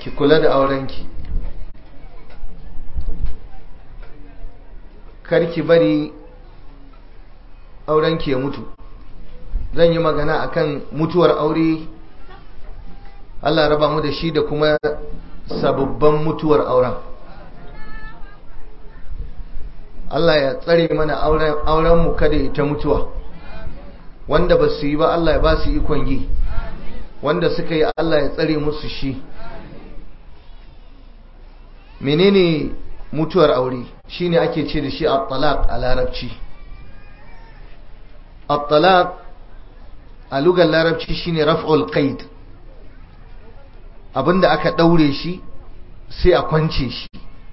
ki kula da aurenki karki bari aurenki ya mutu zan yi magana akan mutuwar aure Allah raba mu da shi da kuma sababban mutuwar auren Allah ya tsare mana auren mu kada ita mutuwa wanda ba su yi ba Allah ya ba su ikon yi wanda suka yi Allah ya tsare musu shi menene mutuwar aure shine ake ce da shi at-talaq a larabci at-talaq a lugar larabci shine raf'ul qaid abinda aka daure shi sai a kwance shi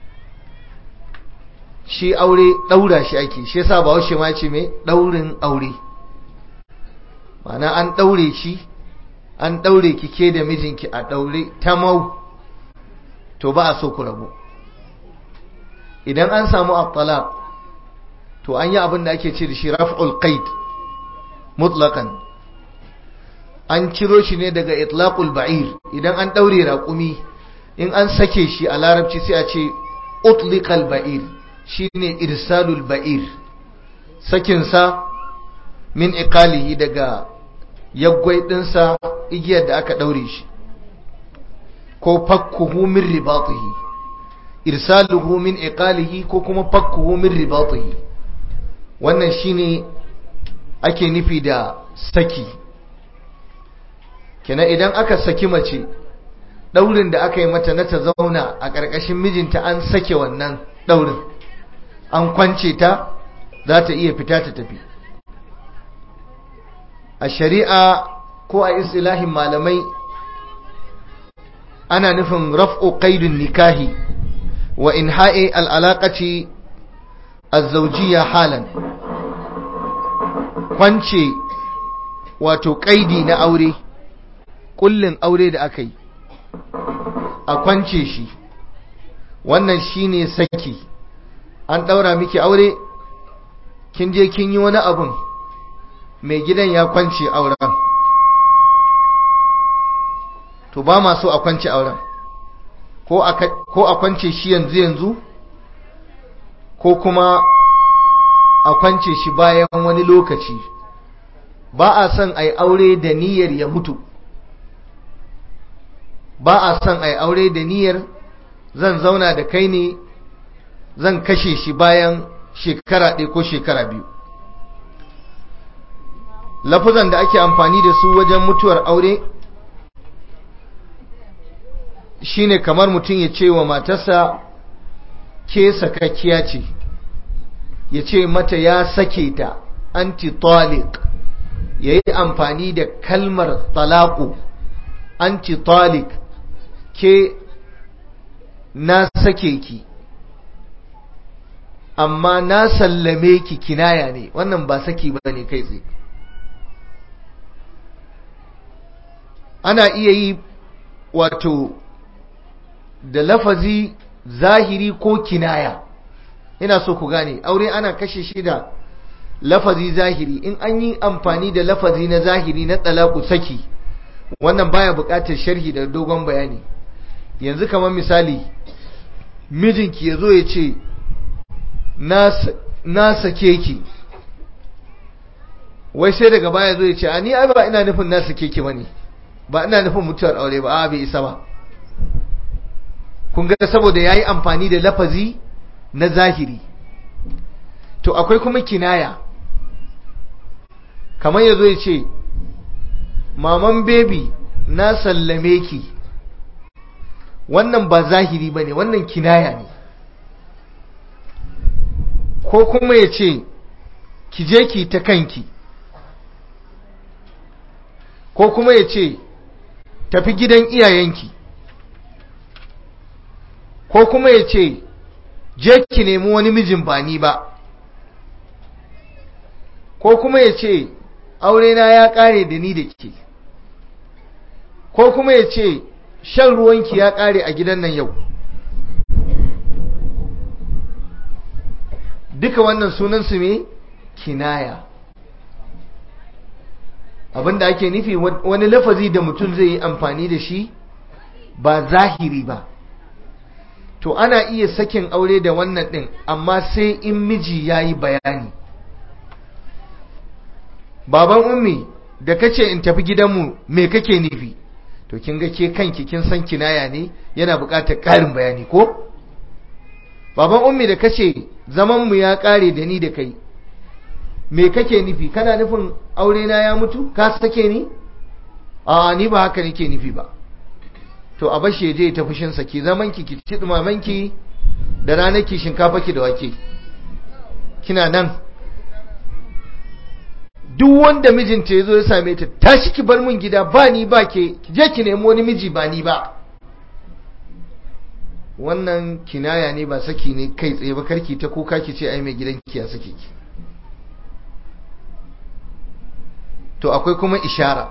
shi aure daura shi ake shi yasa ba washe ma ce mai daurin aure ma'ana an daure shi an daure ki ke da mijinki a daure tamau to ba a so ku rabu idan an samu at to an yi abin da ake ce da shi raf'ul qaid mutlaqan an ciro shi ne daga itlaqul ba'ir idan an daure raƙumi in an sake shi a larabci sai a ce utliqal ba'ir shine irsalul ba'ir sakin sa min iqalihi daga yaggwai dinsa igiyar da aka daure shi ko fakkuhu min ribatihi irsaluhu min iqalihi ko kuma fakkuhu min ribatihi wannan shine ake nufi da saki kenan idan aka saki mace daurin da aka yi mata na ta zauna a ƙarƙashin mijinta an sake wannan daurin an kwance ta za ta iya fita ta tafi a shari'a ko a istilahin malamai ana nufin raf'u qaidun nikahi wa inha'i al'alaqati az-zawjiyya halan kwance wato kaidi na aure kullin aure da aka yi a kwance shi wannan shine saki an daura miki aure kin je kin yi wani abun mai gidan ya kwance auren to ba ma so a kwance auren ko a kwance shi yanzu yanzu ko kuma a kwance shi bayan wani lokaci ba a son a yi aure da niyyar ya mutu ba a son a yi aure da niyyar zan zauna da kai ne zan kashe shi bayan shekara ɗaya ko shekara biyu lafuzan da ake amfani da su wajen mutuwar aure shine kamar mutum ya ce wa matarsa ke sakakkiya ce ya ce mata ya sake ta anti-taliq ya yi amfani da kalmar talaku anti-taliq ke na sake ki amma na sallame ki kinaya ne wannan ba saki ba ne kai tsaye ana iya yi wato da lafazi zahiri ko kinaya ina so ku gane aure ana kashe shi da lafazi zahiri in an yi amfani da lafazi na zahiri na talaku saki wannan baya buƙatar sharhi da dogon bayani yanzu kamar misali mijinki ya zo ya ce na sake ki wai sai daga baya zo ya ce a ni ai ba ina nufin na sake ki bane ba ina nufin mutuwar aure ba a bai isa ba kun ga saboda yayi amfani da lafazi na zahiri to akwai kuma kinaya kamar yazo ya ce maman baby na sallame ki wannan ba zahiri bane wannan kinaya ne ko kuma ya ce ki je ki ta kanki ko kuma ya ce tafi gidan iyayenki ko kuma ya ce je ki nemi wani mijin ba ni ba ko kuma ya ce aurena ya ƙare da ni da ke ko kuma ya ce shan ruwanki ya ƙare a gidan nan yau duka wannan sunansu me kinaya abinda ake nufi wani lafazi da mutum zai yi amfani da shi ba zahiri ba to ana iya sakin aure da wannan ɗin amma sai in miji ya yi bayani baban ummi da kace in tafi gidanmu me kake nufi to kin ga ke kanki kin san kinaya ne yana buƙatar ƙarin bayani ko baban ummi da kace zaman mu ya ƙare da ni da kai me kake nufi kana nufin aure na ya mutu ka sake ni a ni ba haka nake nufi ba to a bashe je ta fushin sa ki zaman ki ki ci dumaman ki da ranar ki shinkafa ki da wake kina nan duk wanda mijinta ya zo ya same ta tashi ki bar min gida ba ni ba ke ki je ki nemi wani miji ba ni ba wannan kinaya ne ba saki ne kai tsaye ba karki ta kuka ki ce ai mai gidan ki ya sake ki to akwai kuma ishara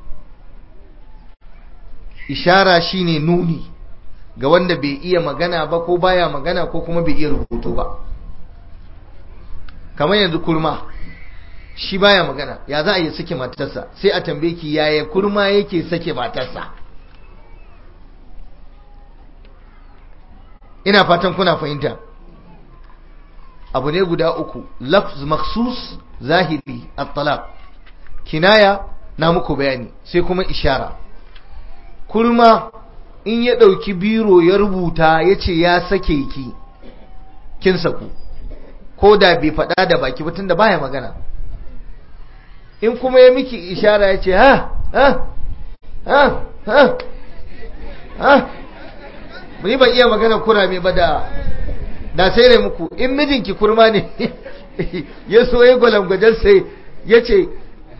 ishara shine nuni ga wanda bai iya magana ba ko baya magana ko kuma bai iya rubutu ba kamar yanzu kurma shi baya magana ya za a yi sake matarsa sai a tambaye ki yaya kurma yake sake matarsa ina fatan kuna fahimta abu ne guda uku lafz maksus zahiri at-talaq kinaya na muku bayani sai kuma ishara kurma in ya ɗauki biro ya rubuta ya ce ya sake ki kin saku ko da bai faɗa da baki ba tunda baya magana in kuma ya miki ishara ya ce ha ha ha ha ha ni ban iya magana kurame ba da da sai ne muku in mijinki kurma ne ya so ya gwalangwajen sai ya ce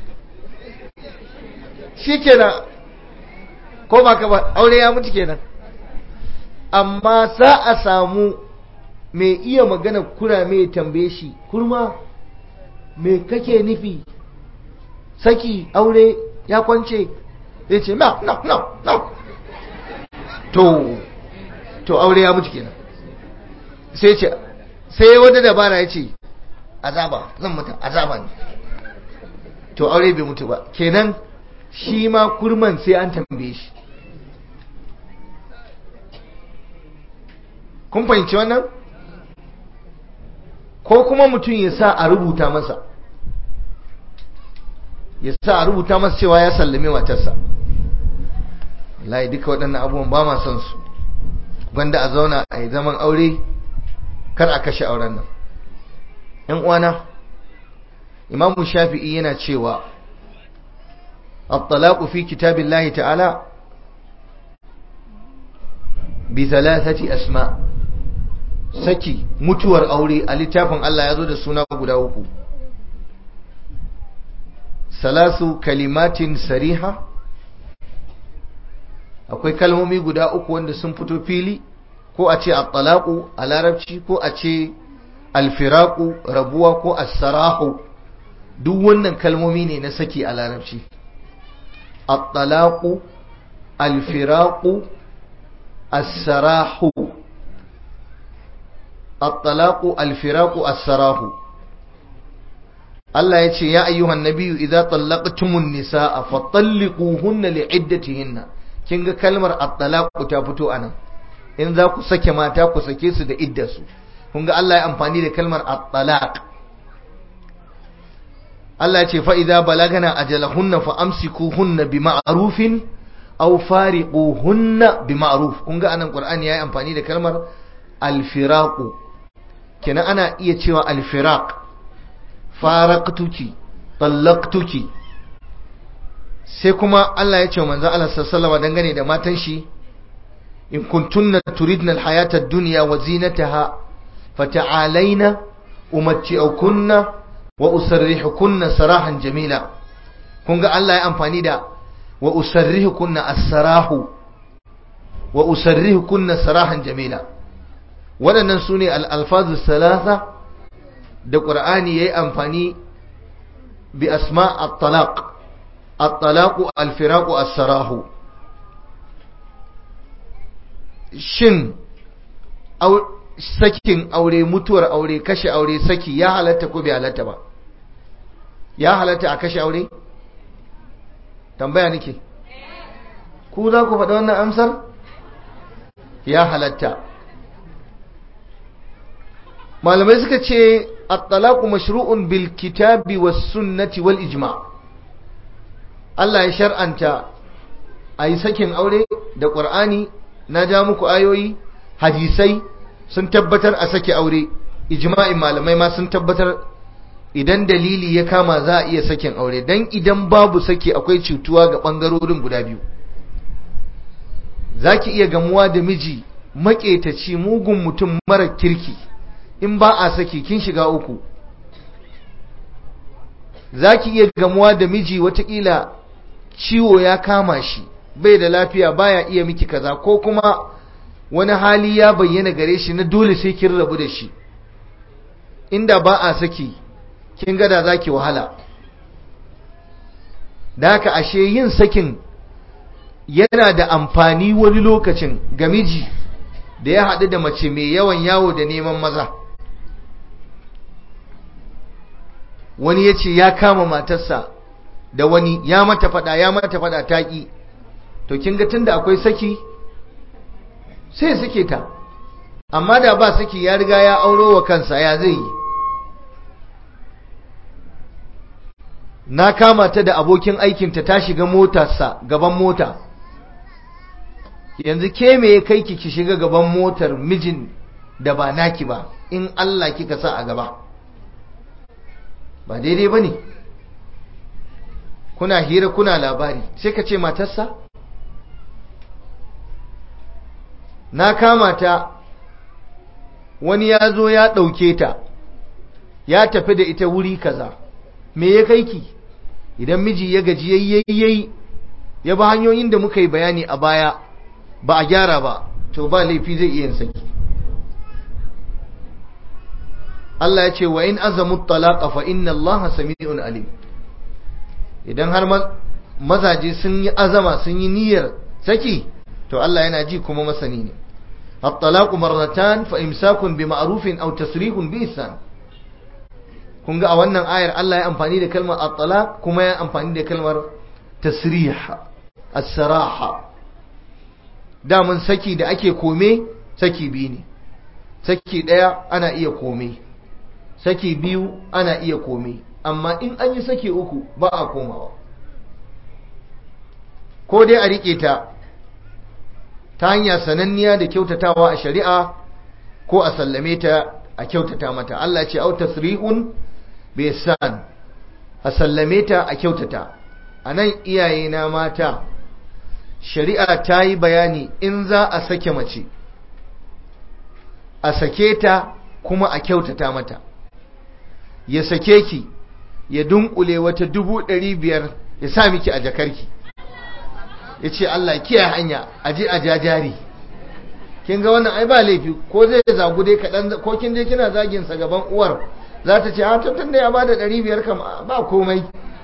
shi kenan ko ba ka ba aure ya mutu kenan amma za a samu mai iya magana kurame ya tambaye shi kurma me kake nufi saki aure ya kwance zai ce no no no no to to aure ya mutu kenan sai ce sai wata dabara ya ce azaba zan mutu azaba ne to aure bai mutu ba kenan shi ma kurman sai an tambaye shi kun fahimci wannan ko kuma mutum ya sa a rubuta masa ya sa a rubuta masa cewa ya sallame matarsa wallahi duka waɗannan abubuwan ba ma son su gwanda a zauna a yi zaman aure kar a kashe auren nan ‘yan uwana imamu shafi'i yana cewa الطلاق في كتاب الله تعالى بثلاثة أسماء saki mutuwar aure a littafin Allah ya zo da suna guda uku salasu kalimatin sariha akwai kalmomi guda uku wanda sun fito fili ko a ce at-talaqu a larabci ko a ce al-firaqu rabuwa ko as-sarahu duk wannan kalmomi ne na saki a larabci at-talaqu al-firaqu as-sarahu at-talaqu al-firaqu as-sarahu Allah ya ce ya ayyuhan nabiyyu idza tallaqtumun nisaa fatalliquhunna li'iddatihinna kin ga kalmar at-talaqu ta fito anan in za ku sake mata ku sake su da iddarsu kun ga Allah ya amfani da kalmar at-talaq Allah ya ce fa idza balagana ajalahunna fa amsikuhunna bima'rufin aw fariquhunna bima'ruf kun ga anan Qur'ani yayi amfani da kalmar al-firaqu kenan ana iya cewa al-firaq faraqtuki tallaqtuki sai kuma Allah ya ce manzo Allah sallallahu alaihi dangane da matan shi in kuntunna turidna alhayata ad-dunya wa zinataha fata'alaina umatti'ukunna wa usarrihukunna sarahan jamila kun ga Allah ya amfani da wa usarrihukunna as-sarahu wa usarrihukunna sarahan jamila waɗannan sune al-alfazu salasa da Qur'ani yayi amfani bi asma at-talaq at-talaqu al-firaqu as-sarahu shin sakin aure mutuwar aure kashe aure saki ya halatta ko bai halatta ba ya halatta a kashe aure tambaya nake ku za ku faɗi wannan amsar ya halatta malamai suka ce at-talaqu mashru'un bil kitabi was sunnati wal ijma' Allah ya shar'anta ayi sakin aure da Qur'ani na ja muku ayoyi hadisai sun tabbatar a sake aure ijma'in malamai ma sun tabbatar idan dalili ya kama za a iya sakin aure dan idan babu saki akwai cutuwa ga bangarorin guda biyu zaki iya gamuwa da miji maƙetaci mugun mutum mara kirki in ba a saki kin shiga uku zaki iya gamuwa da miji watakila ciwo ya kama shi bai da lafiya baya iya miki kaza ko kuma wani hali ya bayyana gare shi na dole sai kin rabu da shi inda ba a saki kin gada zaki wahala da haka ashe yin sakin yana da amfani wani lokacin ga miji da ya haɗu da mace mai yawan yawo da neman maza wani ya ce ya kama matarsa da wani ya mata fada ya mata fada taƙi to kin ga tunda akwai saki sai suke ta amma da ba saki ya riga ya auro wa kansa ya zai yi na kama ta da abokin aikinta ta shiga motarsa gaban mota yanzu ke me ya kai ki ki shiga gaban motar mijin da ba naki ba in Allah kika sa a gaba ba daidai ba ne kuna hira kuna labari sai ka ce matarsa na kama ta wani ya zo ya ɗauke ta ya tafi da ita wuri kaza me ya kai ki idan miji ya gaji yayyayi ya ba hanyoyin da muka yi bayani a baya ba a gyara ba to ba laifi zai iya saki Allah ya ce wa in azamu talaqa fa inna Allah sami'un alim idan har mazaje sun yi azama sun yi niyyar saki to Allah yana ji kuma masani ne at-talaqu marratan fa imsakun bi ma'rufin aw tasrihun bi ihsan kun ga a wannan ayar Allah ya amfani da kalmar at-talaq kuma ya amfani da kalmar tasrih as-saraha damun saki da ake kome saki biyu ne saki daya ana iya kome saki biyu ana iya kome amma in an yi saki uku ba a komawa ko dai a rike ta ta hanya sananniya da kyautatawa a shari'a ko a sallame ta a kyautata mata Allah ce au tasrihun bi ihsan a sallame ta a kyautata anan iyaye na mata shari'a ta yi bayani in za a sake mace a sake ta kuma a kyautata mata ya sake ki ya dunkule wata dubu ɗari biyar ya sa miki a jakarki ya ce Allah kiyaye hanya a je a jajari kin ga wannan ai ba laifi ko zai zagu dai kaɗan ko kin je kina zagin sa gaban uwar za ta ce a tun da ya bada ɗari biyar kam ba komai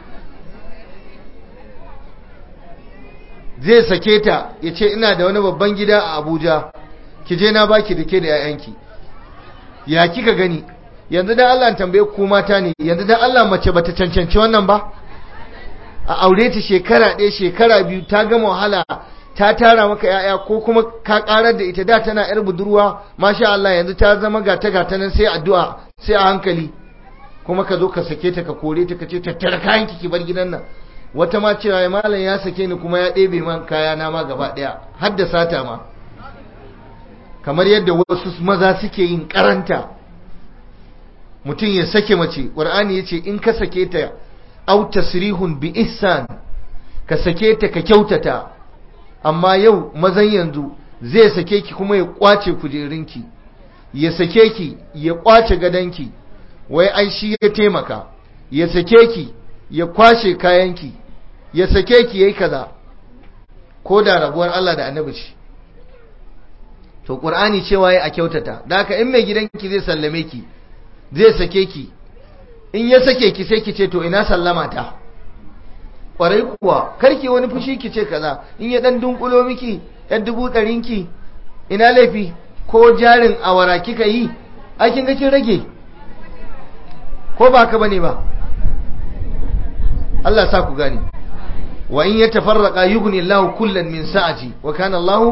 zai sake ta ya ce ina da wani babban gida a abuja ki je na baki da ke da 'ya'yanki ya kika gani yanzu dan Allah tambaye ku mata ne yanzu dan Allah mace bata cancanci wannan ba a aure ta shekara ɗaya shekara biyu ta gama wahala ta tara maka yaya ko kuma ka karar da ita da tana yar budurwa masha Allah yanzu ta zama gata gata nan sai addu'a sai a hankali kuma ka zo ka sake ta ka kore ta ka ce tattara kayan ki bar gidan nan wata ma cewa ya malam ya sake ni kuma ya ɗebe man kaya na ma gaba ɗaya har da sata ma kamar yadda wasu maza suke yin karanta mutum ya sake mace ƙur'ani ya ce in ka sake ta au tasrihun bi ihsan ka sake ta ka kyautata amma yau mazan yanzu zai sake ki kuma ya kwace kujerinki ya sake ki ya kwace gadanki wai ai shi ya taimaka ya sake ki ya kwashe kayanki ya sake ki yayi kaza ko da rabuwar Allah da annabi ce to qur'ani cewa ya a kyautata da haka in mai gidanki zai sallame ki zai sake ki in ya sake ki sai ki ce to ina sallama ta kwarai kuwa karki wani fushi ki ce kaza in ya dan dunkulo miki yan dubu ɗarin ki ina laifi ko jarin awara kika yi a kin ga kin rage ko ba ka bane ba Allah sa ku gane wa in yatafarraqa yughni Allahu kullan min sa'ati wa kana Allahu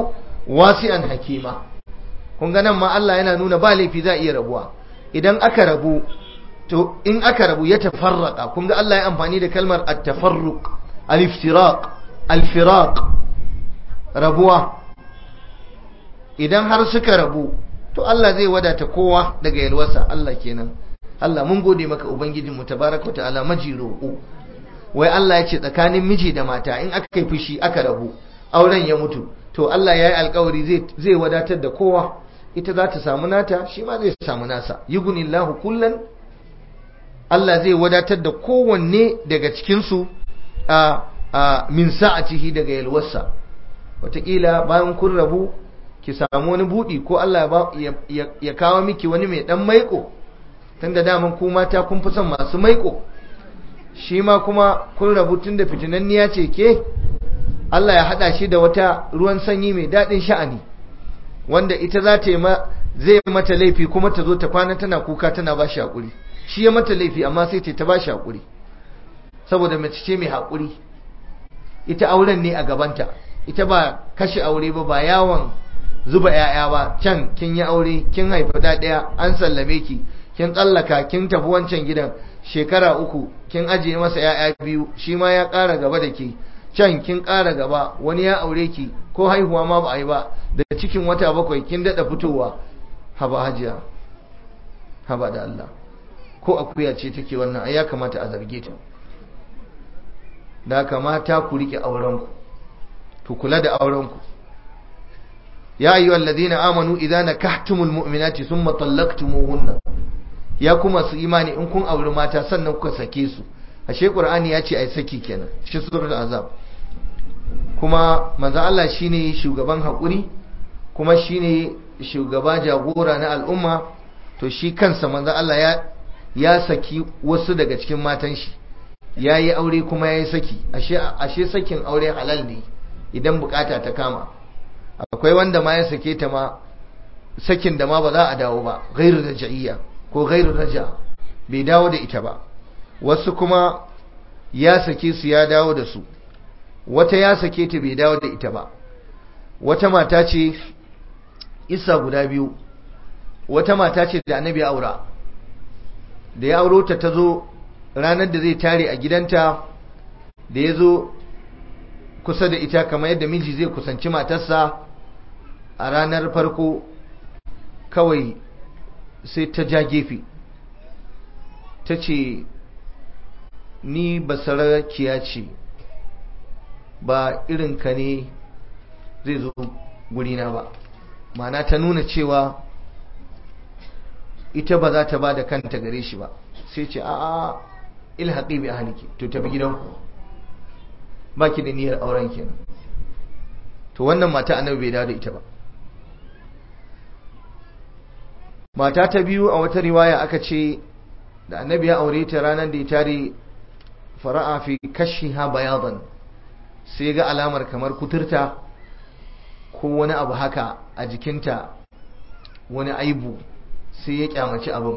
wasi'an hakima kun ga nan ma Allah yana nuna ba laifi za iya rabuwa idan aka rabu to in aka rabu ya tafarraka kun ga Allah ya amfani da kalmar at-tafarruq al-iftiraq al-firaq rabuwa idan har suka rabu to Allah zai wadata kowa daga yalwarsa Allah kenan Allah mun gode maka ubangijin mu tabaraka wa ta'ala majiro wai Allah ya ce tsakanin miji da mata in aka kai fushi aka rabu auren ya mutu to Allah ya yi alkawari zai zai wadatar da kowa ita za ta samu nata shi ma zai samu nasa yugunillahu kullan Allah zai wadatar da kowanne daga cikinsu a a min sa'atihi daga yalwarsa wataƙila bayan kun rabu ki samu wani buɗi ko Allah ya kawo miki wani mai ɗan maiko tunda daman ku mata kun fi son masu maiko shi ma kuma kun rabu tun da fitinanniya ce ke Allah ya haɗa shi da wata ruwan sanyi mai daɗin sha'ani wanda ita za ta yi ma zai mata laifi kuma ta zo ta kwana tana kuka tana ba shi haƙuri shi ya mata laifi amma sai ta ba shi haƙuri saboda mace ce mai haƙuri ita auren ne a gabanta ita ba kashe aure ba ba yawon zuba 'ya'ya ba can kin yi aure kin haifi ɗaya an sallame ki kin tsallaka kin tafi wancan gidan shekara uku kin ajiye masa 'ya'ya biyu shi ma ya ƙara gaba da ke can kin ƙara gaba wani ya aure ki ko haihuwa ma ba a yi ba da cikin wata bakwai kin daɗa fitowa haba hajiya haba da Allah ko akuya ce take wannan ai ya kamata a zarge ta da kamata ku rike aurenku ku kula da aurenku ya ayyuhal ladina amanu idza nakahtumul mu'minati thumma talaqtumuhunna ya kuma su imani in kun auri mata sannan kuka sake su ashe qur'ani ya ce ai saki kenan cikin suratul azab kuma manzo Allah shine shugaban hakuri kuma shine shugaba jagora na al'umma to shi kansa manzo Allah ya ya saki wasu daga cikin matan shi yayi aure kuma yayi saki ashe ashe sakin aure halal ne idan bukata ta kama akwai wanda ma ya sake ta ma sakin da ma ba za a dawo ba ghairu raj'iyya ko ghairu raja bai dawo da ita ba wasu kuma ya sake su ya dawo da su wata ya sake ta bai dawo da ita ba wata mata ce isa guda biyu wata mata ce da annabi aura da ya auro ta tazo ranar da zai tare a gidanta da ya zo kusa da ita kamar yadda miji zai kusanci matarsa a ranar farko kawai sai ta ja gefe ta ce ni basarakiya ce ba irin ka ne zai zo gurina ba mana ta nuna cewa ita ba za ta ba da kanta gare shi ba sai ce a'a ilhaƙi bi ahliki to tafi gidanku ba ki da niyyar auren kenan to wannan mata annabi bai dawo da ita ba mata ta biyu a wata riwaya aka ce da annabi ya aure ta ranar da ya tare fara'a fi kashiha bayadan sai ga alamar kamar kuturta ko wani abu haka a jikinta wani aibu sai ya kyamaci abin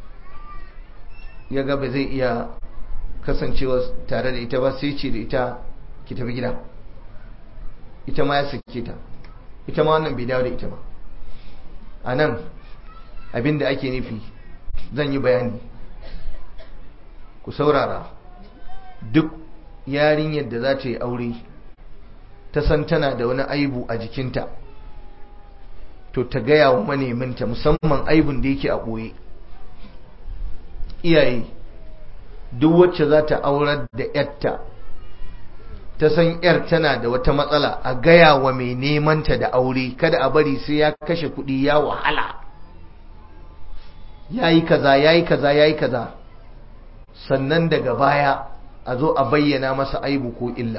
ya ga ba zai iya kasancewa tare da ita ba sai ce da ita ki tafi gida ita ma ya sake ta ita ma wannan bai dawo da ita ba a nan abinda ake nufi zan yi bayani ku saurara duk yarinyar da za ta yi aure ta san tana da wani aibu a jikinta to ta gaya wa maneminta musamman aibun da yake a ɓoye iyaye duk wacce za ta aurar da yarta ta san yar tana da wata matsala a gaya wa mai nemanta da aure kada a bari sai ya kashe kuɗi ya wahala ya yi kaza ya yi kaza ya yi kaza sannan daga baya a zo a bayyana masa aibu ko illa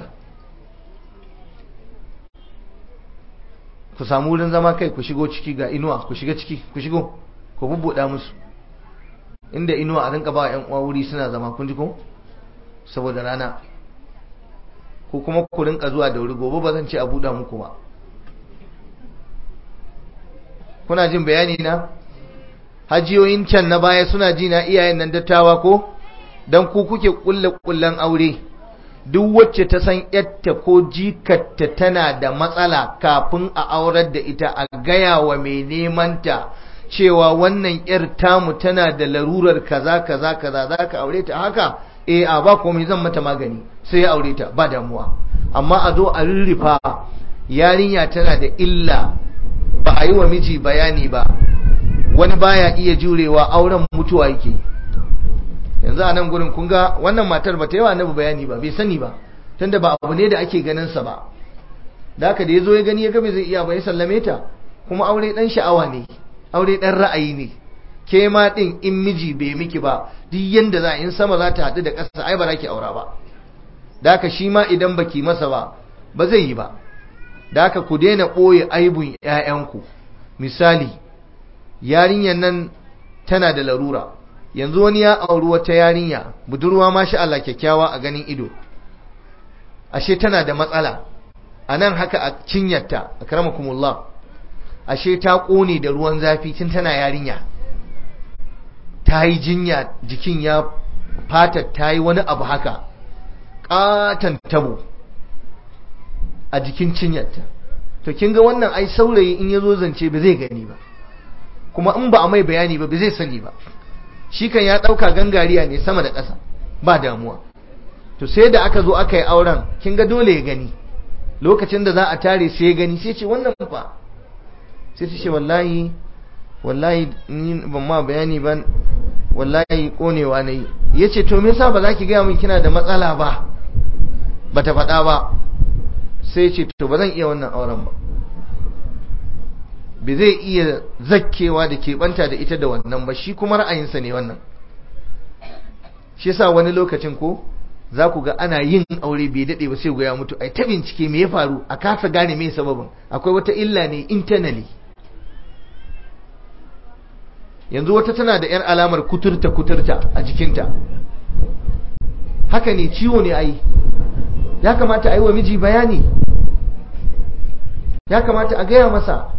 ku samu wurin zama kai ku shigo ciki ga inuwa ku shiga ciki ku shigo ku bubbuɗa musu inda inuwa a rinka ba yan uwa wuri suna zama kun ji ko saboda rana ko kuma ku rinka zuwa da wuri gobe ba zan ce a buɗa muku ba kuna jin bayani na hajiyoyin can na baya suna ji na iyayen nan dattawa ko dan ku kuke kulle kullen aure duk wacce ta san yatta ko jikatta tana da matsala kafin a aurar da ita a gaya wa mai nemanta cewa wannan yar tamu tana da larurar kaza kaza kaza za ka aure ta haka eh a ba komai zan mata magani sai ya aure ta ba damuwa amma a zo a rurrufa yarinya tana da illa ba a yi wa miji bayani ba wani baya iya jurewa auren mutuwa yake yanzu a nan gurin kun ga wannan matar ba ta yi wa annabi bayani ba bai sani ba tunda ba abu ne da ake ganin sa ba da haka da ya zo ya gani ya ga bai zai iya ba ya sallame ta kuma aure dan sha'awa ne aure dan ra'ayi ne ke ma din in miji bai miki ba duk yanda za in sama za ta haɗu da ƙasa ai ba za ki aura ba da haka shi ma idan baki masa ba ba zai yi ba da haka ku daina ɓoye aibun ‘ya'yanku misali yarinyar nan tana da larura yanzu wani ya auri wata yarinya budurwa ma sha Allah kyakkyawa a ganin ido ashe tana da matsala a nan haka a cinyarta a karamakumullah ashe ta ƙone da ruwan zafi tun tana yarinya ta yi jinya jikin ya fatar ta yi wani abu haka ƙatan tabo a jikin cinyarta to kin ga wannan ai saurayi in ya zo zance ba zai gani ba kuma in ba a mai bayani ba ba zai sani ba shi kan ya ɗauka gangariya ne sama da ƙasa ba damuwa to sai da aka zo aka yi auren kin ga dole ya gani lokacin da za a tare sai ya gani sai ce wannan fa sai ta ce wallahi wallahi ni ban ma bayani ba wallahi konewa na yi ya ce to me yasa ba za ki gaya min kina da matsala ba ba ta faɗa ba sai ce to ba zan iya wannan auren ba ba zai iya zakkewa da keɓanta da ita da wannan ba shi kuma ra'ayinsa ne wannan shi yasa wani lokacin ko za ku ga ana yin aure bai daɗe ba sai ya mutu ai ta bincike me ya faru a kasa gane me sababin akwai wata illa ne internally yanzu wata tana da 'yar alamar kuturta kuturta a jikinta haka ne ciwo ne ai ya kamata a yi wa miji bayani ya kamata a gaya masa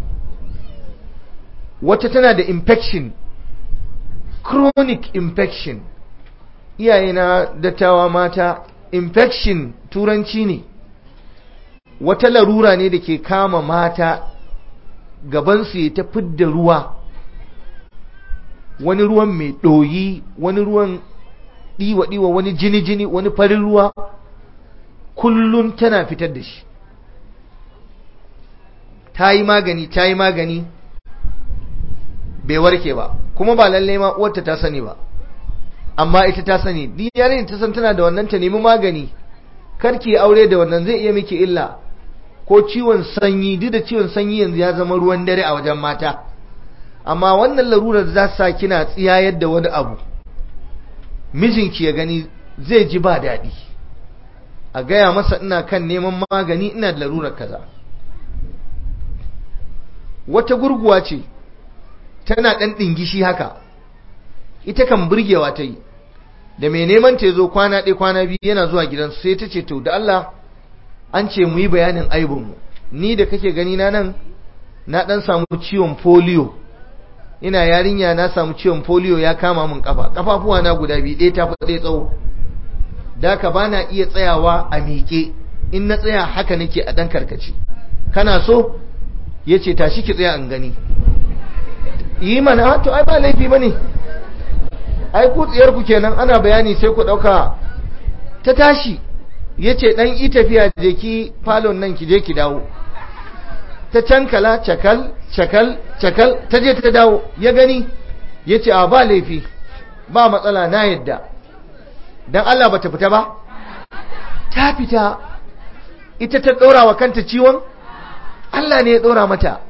wata tana da infection chronic infection iyaye na dattawa mata infection turanci ne wata larura ne da ke kama mata gabansu ya ta fidda ruwa wani ruwan mai ɗoyi wani ruwan ɗiwa-ɗiwa wani jini-jini wani farin ruwa kullum tana fitar da shi ta yi magani ta yi magani bai warke ba kuma ba lalle ma uwarta ta sani ba amma ita ta sani duk yarin ta san tana da wannan ta nemi magani karki aure da wannan zai iya miki illa ko ciwon sanyi duk da ciwon sanyi yanzu ya zama ruwan dare a wajen mata amma wannan larurar za sa kina tsiyayar da wani abu mijinki ya gani zai ji ba daɗi a gaya masa ina kan neman magani ina da larurar kaza wata gurguwa ce tana ɗan ɗingishi haka ita kan burgewa ta yi da mai neman ta zo kwana ɗaya kwana biyu yana zuwa gidansu sai ta ce to da Allah an ce mu yi bayanin aibinmu ni da kake gani na nan na ɗan samu ciwon polio ina yarinya na samu ciwon polio ya kama min kafa kafafuwa na guda biyu ɗaya ta fi ɗaya tsawo da ka ba na iya tsayawa a miƙe in na tsaya haka nake a ɗan karkace kana so ya ce tashi ki tsaya in gani yi mana to ai ba laifi ba ne ai ku tsiyarku kenan ana bayani sai ku ɗauka ta tashi ya ce ɗan yi tafiya je ki falon nan ki je ki dawo ta cankala cakal cakal cakal ta je ta dawo ya gani ya ce a ba laifi ba matsala na yadda don Allah ba ta fita ba ta fita ita ta ɗora wa kanta ciwon Allah ne ya ɗora mata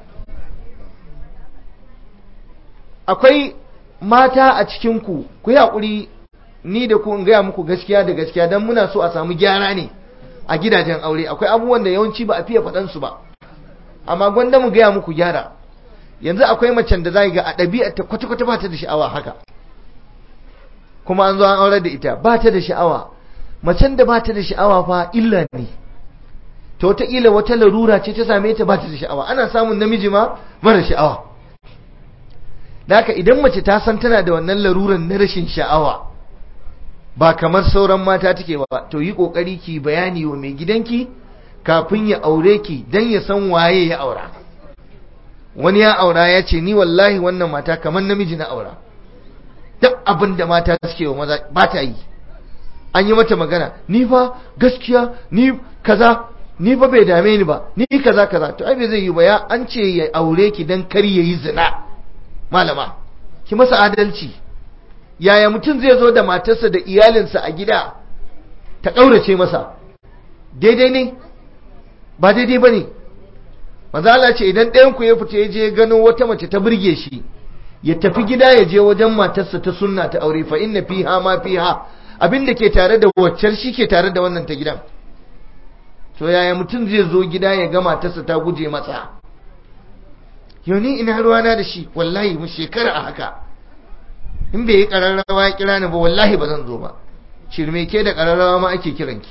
akwai mata a cikinku ku yi haƙuri ni da ku in gaya muku gaskiya da gaskiya don muna so a samu gyara ne a gidajen aure akwai abubuwan da yawanci ba a fiye faɗansu ba amma gwanda mu gaya muku gyara yanzu akwai macen da za ga a ɗabi'a ta kwata-kwata ba ta da sha'awa haka kuma an zo an aure da ita ba ta da sha'awa macen da ba ta da sha'awa fa illa ne ta wataƙila wata larura ce ta same ta ba ta da sha'awa ana samun namiji ma mara sha'awa da haka idan mace ta san tana da wannan laruran na rashin sha'awa ba kamar sauran mata take ba to yi kokari ki bayani wa mai gidanki kafin ya aure ki dan ya san waye ya aura wani ya aura ya ce ni wallahi wannan mata kamar namiji na aura duk abin da mata suke wa maza ba ta yi an yi mata magana ni fa gaskiya ni kaza ni fa bai dame ni ba ni kaza kaza to ai bai zai yi ba ya an ce ya aure ki dan kar yayi zina malama ki masa adalci yaya mutum zai zo da matarsa da iyalinsa a gida ta kaurace masa daidai ne ba daidai bane manzo Allah ce idan ɗayan ku ya fita ya je gano wata mace ta burge shi ya tafi gida ya je wajen matarsa ta sunna ta aure fa inna fiha ma fiha abin da ke tare da waccar shi ke tare da wannan ta gidan to yaya mutum zai zo gida ya ga matarsa ta guje masa yau ni ina ruwana da shi wallahi mu shekara a haka in bai yi ƙararrawa ya kira ni ba wallahi ba zan zo ba shirme ke da ƙararrawa ma ake kiranki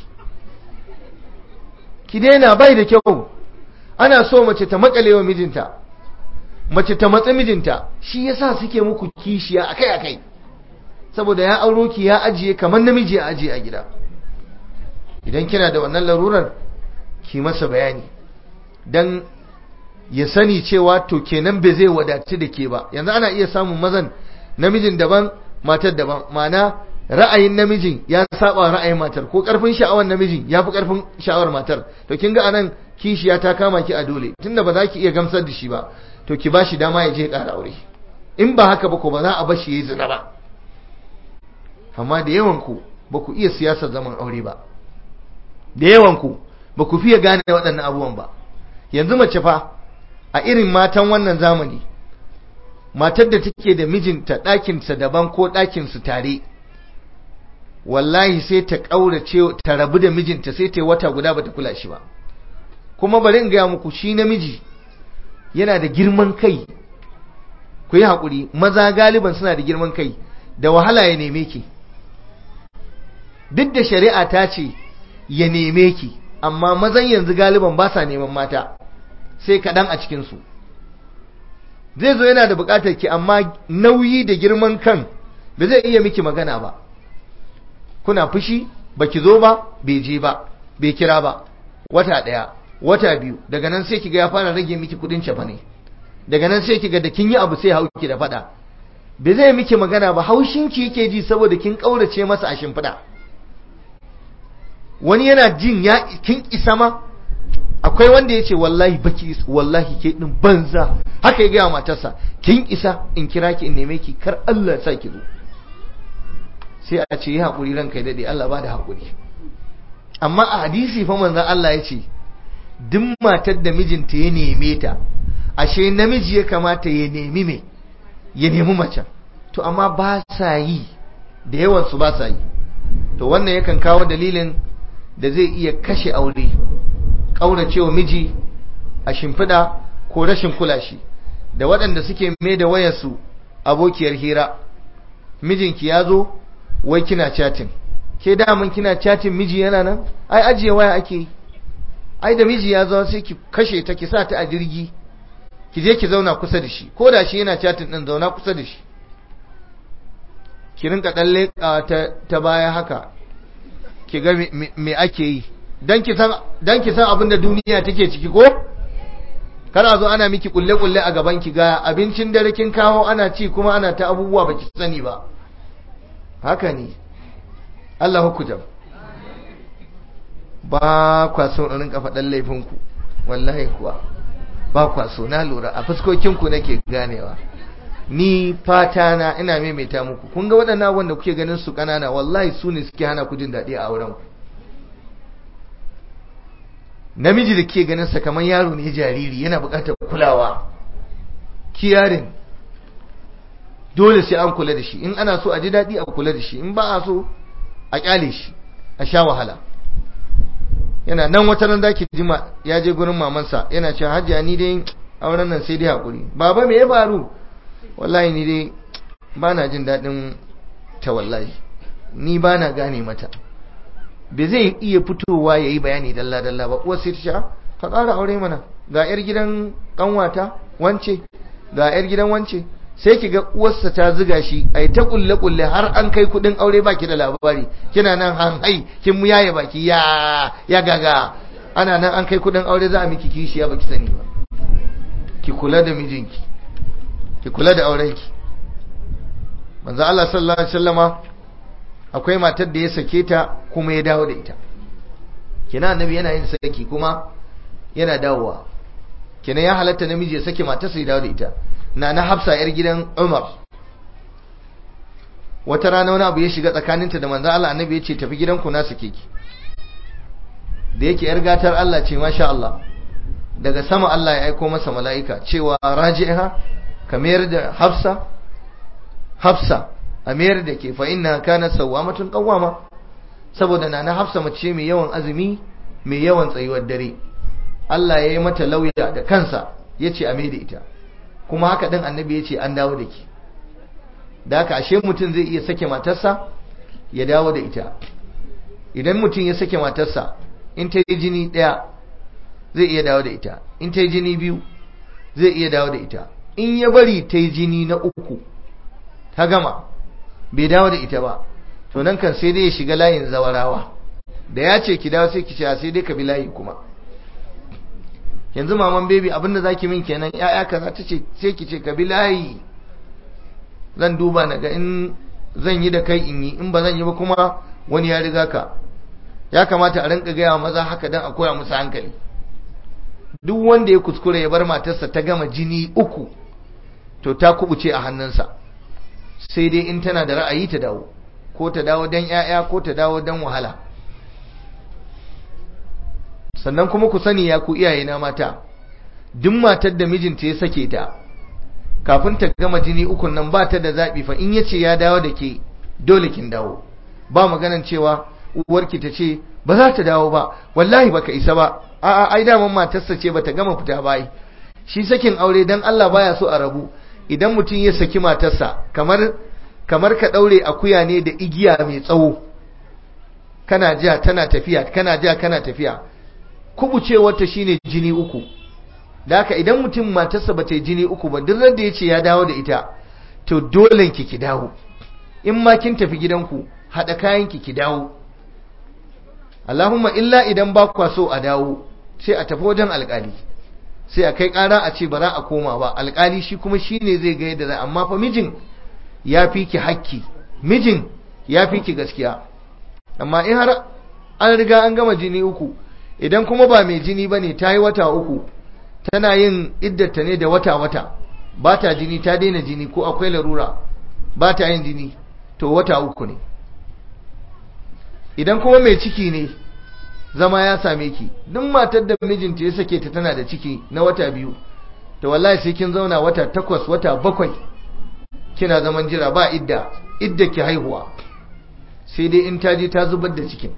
ki daina bai da kyau ana so mace ta makale wa mijinta mace ta matsa mijinta shi yasa suke muku kishiya akai akai saboda ya auro ki ya ajiye kamar namiji ya ajiye a gida idan kina da wannan larurar ki masa bayani dan ya sani cewa to kenan bai zai wadaci da ke ba yanzu ana iya samun mazan namijin daban matar daban ma'ana ra'ayin namijin ya saba ra'ayin matar ko karfin sha'awar namijin ya fi karfin sha'awar matar to kin ga anan kishiya ta kama ki a dole tunda ba za ki iya gamsar da shi ba to ki ba shi dama ya je ƙara aure in ba haka ba ko ba za a bar shi yayi zina ba amma da yawan ku ba ku iya siyasar zaman aure ba da yawan ku ba ku fiye gane waɗannan abubuwan ba yanzu mace fa a irin matan wannan zamani matar da take da mijinta ɗakinsa daban ko ɗakinsu tare wallahi sai ta ƙaurace ta rabu da mijinta sai ta yi wata guda ba ta kula shi ba kuma bari in gaya muku shi namiji yana da girman kai ku yi haƙuri maza galiban suna da girman kai da wahala ya neme ki duk da shari'a ta ce ya neme ki amma mazan yanzu galiban ba sa neman mata sai kaɗan a cikinsu zai zo yana da buƙatar ki amma nauyi da girman kan ba zai iya miki magana ba kuna fushi baki zo ba bai je ba bai kira ba wata ɗaya wata biyu daga nan sai kiga ya fara rage miki kudin cefa ne daga nan sai kiga da kin yi abu sai hauki da fada bai zai miki magana ba haushinki yake ji saboda kin kaurace masa a shimfiɗa wani yana jin ya kin isa ma akwai wanda ya ce wallahi baki wallahi ke din banza haka ya gaya matarsa kin isa in kira ki in neme ki kar Allah ya sa ki zo sai a ce yi haƙuri ranka ya daɗe Allah ba da haƙuri amma a hadisi fa manzon Allah ya ce duk matar da mijinta ya neme ta ashe namiji ya kamata ya nemi me ya nemi mace to amma ba sa yi da yawan su ba sa yi to wannan yakan kawo dalilin da zai iya kashe aure kauracewa miji a shimfiɗa ko rashin kula shi da waɗanda suke mai da wayarsu abokiyar hira mijinki ya zo wai kina chatting ke daman kina chatting miji yana nan ai ajiye waya ake yi ai da miji ya zo sai ki kashe ta ki sa ta a jirgi ki je ki zauna kusa da shi ko da shi yana chatting din zauna kusa da shi ki rinka dan leƙa ta ta baya haka ki ga me ake yi dan ki san dan ki san abin da duniya take ciki ko kana zo ana miki kulle kulle a gaban ki ga abincin dare kin kawo ana ci kuma ana ta abubuwa baki sani ba haka ne Allah hukujam ba kwa so in rinka faɗan laifinku wallahi kuwa ba kwa so na lura a fuskokinku nake ganewa ni fata na ina maimaita muku kun ga waɗannan wanda kuke ganin su ƙanana wallahi su ne suke hana ku jin daɗi a auren ku namiji da ke ganin sa kamar yaro ne jariri yana buƙatar kulawa kiyarin dole sai an kula da shi in ana so a ji daɗi a kula da shi in ba a so a ƙyale shi a sha wahala yana nan wata ran zaki jima ya je gurin mamansa yana cewa hajiya ni dai auren nan sai dai hakuri baba me ya faru wallahi ni dai bana jin daɗin ta wallahi ni bana gane mata bai zai iya fitowa ya yi bayani dalla dalla ba uwar sai ta ce ka ƙara aure mana ga yar gidan ƙanwata wance ga yar gidan wance sai ki ga uwarsa ta ziga shi ai ta kulle kulle har an kai kudin aure baki da labari kina nan han hai kin mu yaye baki ya ya gaga ana nan an kai kudin aure za a miki kishiya baki sani ba ki kula da mijinki ki kula da aurenki manzo Allah sallallahu alaihi wasallama akwai matar da ya sake ta kuma ya dawo da ita kina annabi yana yin saki kuma yana dawowa kina ya halatta namiji ya sake matarsa ya dawo da ita na na hafsa yar gidan Umar wata rana wani abu ya shiga tsakaninta da manzo Allah annabi ya ce tafi gidanku na sake ki da yake yar gatar Allah ce masha Allah daga sama Allah ya aiko masa mala'ika cewa raji'ha ka mayar da hafsa hafsa a mayar da ke fa inna kana sawwamatun qawwama saboda nana hafsa mace mai yawan azumi mai yawan tsayuwar dare Allah ya yi mata lauya da kansa yace a mai da ita kuma haka din annabi yace an dawo da ki da haka ashe mutum zai iya sake matarsa ya dawo da ita idan mutum ya sake matarsa in ta yi jini ɗaya zai iya dawo da ita in ta yi jini biyu zai iya dawo da ita in ya bari ta yi jini na uku ta gama bai dawo da ita ba to nan kan sai dai ya shiga layin zawarawa da ya ce ki dawo sai ki ce sai dai ka bi layi kuma yanzu maman baby abinda zaki min kenan ya'ya kaza ta ce sai ki ce ka bi layi zan duba na ga in zan yi da kai in yi in ba zan yi ba kuma wani ya riga ka ya kamata a rinka gaya maza haka don a koya musu hankali duk wanda ya kuskure ya bar matarsa ta gama jini uku to ta kubuce a hannunsa sai dai in tana da ra'ayi ta dawo ko ta dawo don 'ya'ya ko ta dawo don wahala sannan kuma ku sani ya ku iyaye na mata duk matar da mijinta ya sake ta kafin ta gama jini ukun nan ba ta da zaɓi fa in yace ya dawo da ke dole kin dawo ba maganan cewa uwarki ta ce ba za ta dawo ba wallahi baka isa ba a'a ai daman matarsa ce bata gama fita ba shi sakin aure dan Allah baya so a rabu idan mutum ya saki matarsa kamar kamar ka daure akuya ne da igiya mai tsawo kana ja tana tafiya kana ja kana tafiya kubucewar ta shine jini uku da haka idan mutum matarsa bata yi jini uku ba duk da yace ya dawo da ita to dole ki ki dawo in ma kin tafi gidanku hada kayan ki ki dawo Allahumma illa idan ba kwa so a dawo sai a tafi wajen alkali sai a kai ƙara a ce ba za a koma ba alkali shi kuma shi ne zai ga yadda za amma fa mijin ya fi ki hakki mijin ya fi ki gaskiya amma in har an riga an gama jini uku idan kuma ba mai jini ba ne ta yi wata uku tana yin iddata ne da wata-wata ba ta jini ta daina jini ko akwai larura ba ta yin jini to wata uku ne idan kuma mai ciki ne zama ya same ki duk matar da mijinta ya sake ta tana da ciki na wata biyu to wallahi sai kin zauna wata takwas wata bakwai kina zaman jira ba idda idda ki haihuwa sai dai in ta je ta zubar da cikin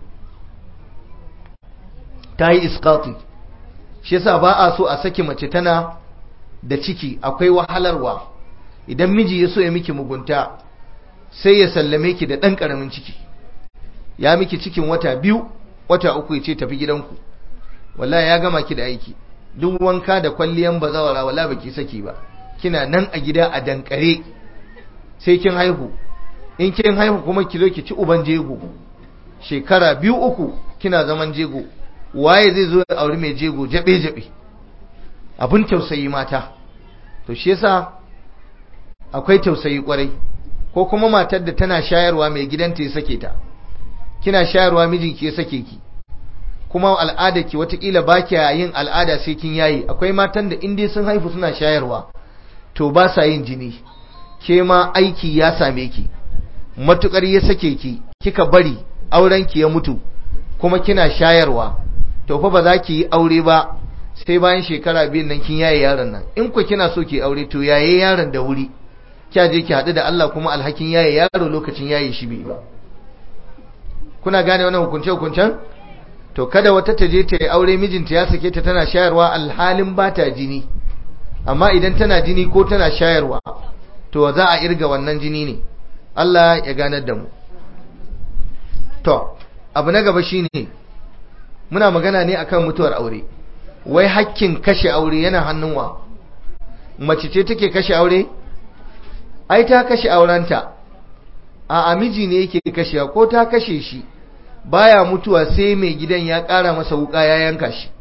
ta yi iskati shi yasa ba a so a saki mace tana da ciki akwai wahalarwa idan miji ya so ya miki mugunta sai ya sallame ki da ɗan ƙaramin ciki ya miki cikin wata biyu wata uku ya ce tafi gidanku wallahi ya gama ki da aiki duk wanka da kwalliyan bazawara wala baki saki ba kina nan a gida a dankare sai kin haihu in kin haihu kuma ki zo ki ci uban jego shekara biyu uku kina zaman jego waye zai zo ya auri mai jego jabe jabe abin tausayi mata to shi yasa akwai tausayi kwarai ko kuma matar da tana shayarwa mai gidanta ya sake ta kina shayarwa mijinki ya sake ki kuma al'ada ki watakila ba kya yin al'ada sai kin yayi akwai matan da in dai sun haifu suna shayarwa to ba sa yin jini ke ma aiki ya same ki matukar ya sake ki kika bari auren ki ya mutu kuma kina shayarwa to fa ba za ki yi aure ba sai bayan shekara biyu nan kin yaye yaron nan in ku kina so ki aure to yaye yaron da wuri kya je ki haɗu da Allah kuma alhakin yaye yaro lokacin yaye shi bai ba kuna gane wannan hukunce hukuncen to kada wata ta je ta yi aure mijinta ya sake ta tana shayarwa alhalin ba ta jini amma idan tana jini ko tana shayarwa to za a irga wannan jini ne Allah ya ganar da mu to abu na gaba shine muna magana ne akan mutuwar aure wai hakkin kashe aure yana hannun wa mace ce take kashe aure ai ta kashe aurenta a amiji ne yake kashewa ko ta kashe shi baya mutuwa sai mai gidan ya ƙara masa wuka ya yanka shi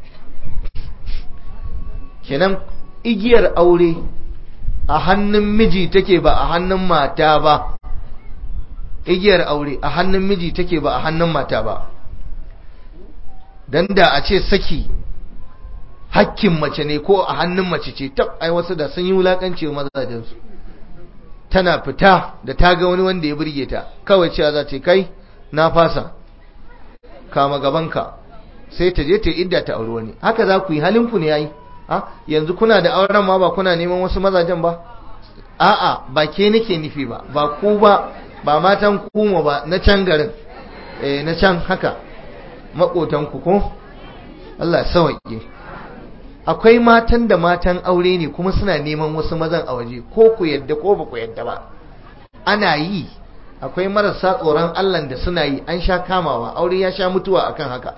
kenan igiyar aure a hannun miji take ba a hannun mata ba igiyar aure a hannun miji take ba a hannun mata ba dan da a ce saki hakkin mace ne ko a hannun mace ce tab ai wasu da sun yi wulakanci wa mazajensu tana fita da ta ga wani wanda ya burge ta kawai cewa za ta kai na fasa kama gabanka sai ta je ta idda ta auri wani haka za ku yi halinku ne yayi a yanzu kuna da auren ma ba kuna neman wasu mazajen ba a'a ba ke nake nufi ba ba ku ba ba matan kuma ba na can garin eh na can haka makotan ku ko Allah sauke akwai matan da matan aure ne kuma suna neman wasu mazan a waje ko ku yadda ko ba ku yadda ba ana yi akwai marasa tsoron Allah da suna yi an sha kamawa aure ya sha mutuwa akan haka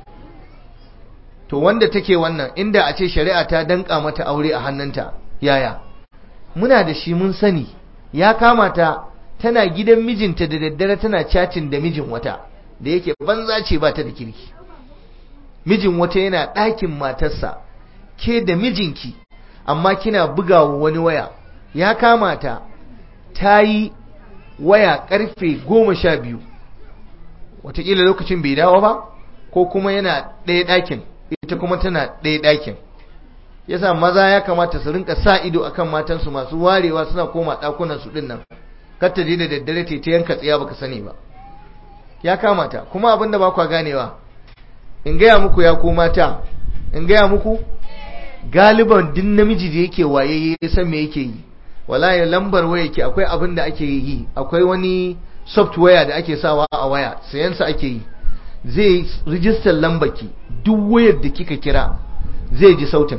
to wanda take wannan inda a ce shari'a ta danka mata aure a hannunta yaya muna da shi mun sani ya kamata tana gidan mijinta da daddare tana chatting da mijin wata da yake banza ce ba ta da kirki mijin wata yana ɗakin matarsa ke da mijinki amma kina bugawa wani waya ya kamata ta yi waya karfe goma sha biyu watakila lokacin bai dawo ba ko kuma yana ɗaya ɗakin ita kuma tana ɗaya ɗakin yasa maza ya kamata su rinka sa ido akan matansu masu warewa suna koma ɗakunan su ɗin nan kar ta je da daddare ta ta yanka tsiya baka sani ba ya kamata kuma abin da ba kwa ganewa in gaya muku ya ko mata in gaya muku galiban din namiji da yake waye ya san me yake yi wallahi lambar waya ke akwai abin da ake yi akwai wani software da ake sawa a waya sayansa ake yi zai rijistar lambaki duk wayar da kika kira zai ji sautin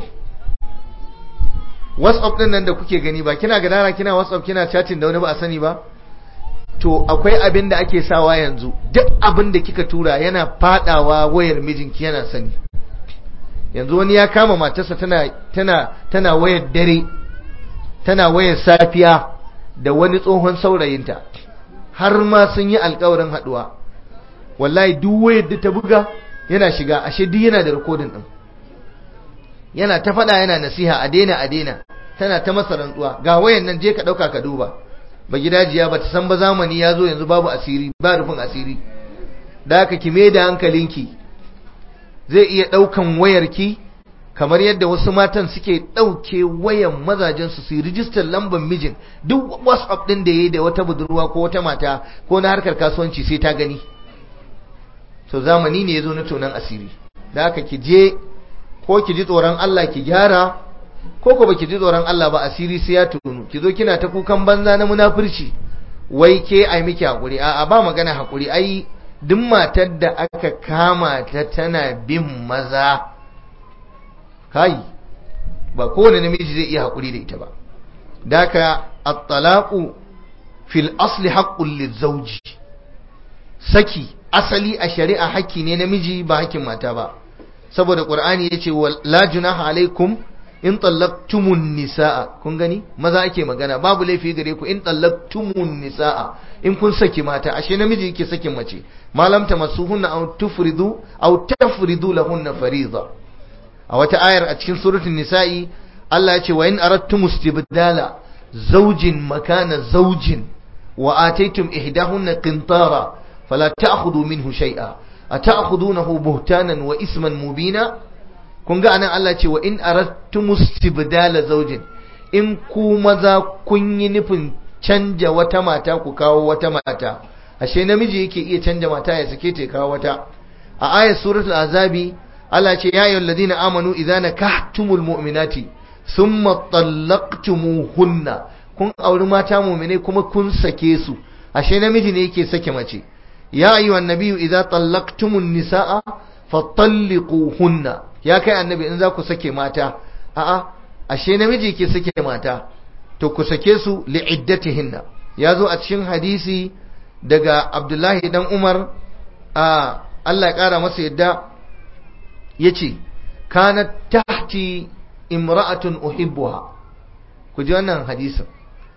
whatsapp din nan da kuke gani ba kina gadara kina whatsapp kina chatting da wani ba a sani ba to akwai abin da ake sawa yanzu duk abin da kika tura yana fadawa wayar mijinki yana sani yanzu wani ya kama matarsa tana tana tana wayar dare tana wayar safiya da wani tsohon saurayinta har ma sun yi alkawarin haduwa wallahi duk wayar da ta buga yana shiga ashe duk yana da rikodin din yana ta faɗa yana nasiha a daina a daina tana ta masa rantsuwa ga wayan nan je ka ɗauka ka duba ba gidajiya ba ta san ba zamani ya zo yanzu babu asiri ba rufin asiri da haka ki da hankalinki zai iya ɗaukan wayarki kamar yadda wasu matan suke ɗauke wayan mazajensu su yi rijistar lambar mijin duk whatsapp ɗin da ya yi da wata budurwa ko wata mata ko na harkar kasuwanci sai ta gani to zamani ne ya zo na tonan asiri da haka ki je ko ki ji tsoron Allah ki gyara ko ko baki ji tsoron Allah ba asiri sai ya tunu ki zo kina ta kukan banza na munafurci wai ke ai miki hakuri a'a ba magana hakuri ai duk matar da aka kama ta tana bin maza kai ba kowane namiji zai iya hakuri da ita ba daka at-talaqu fil asli haqqul lizawji saki asali a shari'a haƙƙi ne namiji ba haƙƙin mata ba saboda qur'ani yace la junaha alaikum in tallaqtumun nisaa kun gani maza ake magana babu laifi gare ku in tallaqtumun nisaa in kun saki mata ashe namiji yake sakin mace malam tamassuhunna aw tufridu aw tafridu lahunna fariida a wata ayar a cikin suratul nisa'i Allah ya ce wa in aradtum istibdala zawjin makana zawjin wa ataytum ihdahunna qintara fala ta'khudhu minhu shay'a ata'khudunahu buhtanan wa isman mubina kun ga anan Allah ce wa in aradtum istibdala zawjin in ku maza kun yi nufin canja wata mata ku kawo wata mata ashe namiji yake iya canja mata ya sake ta kawo wata a ayat suratul azabi Allah ce ya ayyuhal ladina amanu idza nakahtumul mu'minati thumma talaqtumuhunna kun auri mata mu'mine kuma kun sake su ashe namiji ne yake sake mace ya ayyuhan nabiyyu idza talaqtumun nisaa fatalliquhunna ya kai annabi in za ku sake mata a'a ashe namiji yake sake mata to ku sake su li'iddatihinna ya zo a cikin hadisi daga Abdullahi dan Umar a Allah ya kara masa yadda yace kanat tahti imra'atun uhibbuha ku ji wannan hadisin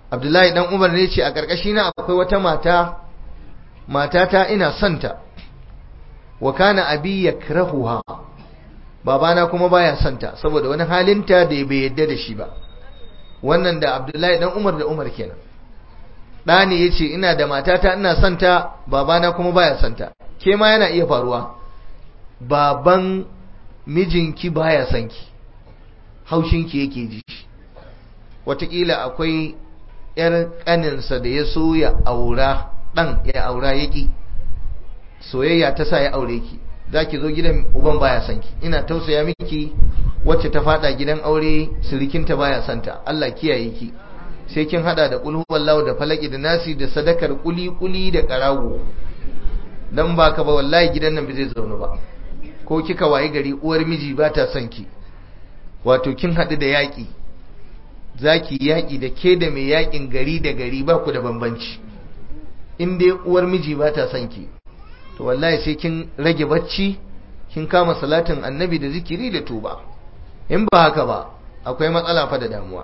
abdullahi dan umar ne ce a ƙarƙashi na akwai wata mata matata ina santa wa kana abi yakrahuha babana kuma baya santa saboda wani halinta da bai yadda da shi ba wannan da abdullahi dan umar da umar kenan ɗa ne ya ce ina da matata ina santa babana kuma baya santa ke ma yana iya faruwa baban mijinki baya sanki haushinki yake ji wataƙila akwai ‘yar ƙaninsa da ya so ya aura ɗan ya aura yaƙi soyayya ta sa ya aure ki za ki zo gidan uban baya sanki ina tausaya miki wacce ta fada gidan aure sirikinta baya santa Allah kiyaye ki sai kin hada da kulhu wallahu da falaki da nasi da sadakar kuli kuli da karago dan baka ba wallahi gidan nan bai zai zauna ba ko kika wayi gari uwar miji ba ta son ki wato kin hadu da yaki zaki yaki da ke da mai yakin gari da gari ba ku da bambanci in dai uwar miji ba ta son ki to wallahi sai kin rage bacci kin kama salatin annabi da zikiri da tuba in ba haka ba akwai matsala fa da damuwa